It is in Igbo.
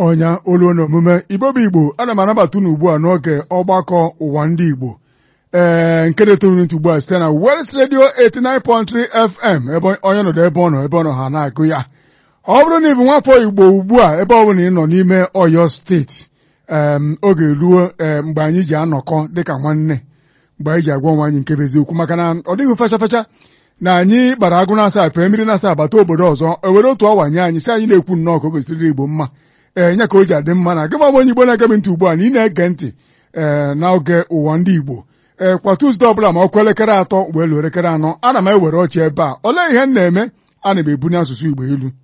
ọnya olu na omume igbo bụ igbo ana m anabata unu ugbu a n'oge ọgbakọ ụwa ndị igbo ee nke na-etoru ntị ugbu a site na West Radio 89.3 FM ebe onye nọdụ ebe ọ nọ ebe ọ nọ ha na-agụ ya ọ bụrụ na ị bụ nwafọ igbo ugbu a ebe ọ bụla ị nọ n'ime Ọyọ steeti oge ruo mgbe anyị ji anọkọ dịka nwanne mgbe anyị ji agwa onwe anyị nke bụ eziokwu maka na ọ dịghị fecha fecha na anyị gbara agụ na-asa pee mmiri na-asa agbata obodo ọzọ ewere otu ọwa nye anyị si anyị na-ekwu nnọọ ka o gosiri igbo mma ee nya ka o ji adị mma na gịma onye igbo na-ege m ntị ugbu a na ị na-ege ntị ee n'oge ụwa ndị igbo ee kwa Tuzdee ọbụla ma ọkụ elekere atọ wee lụọ elekere anọ ana m ewere ọchị ebe a olee ihe m na-eme ana m ebu n'asụsụ igbo ilu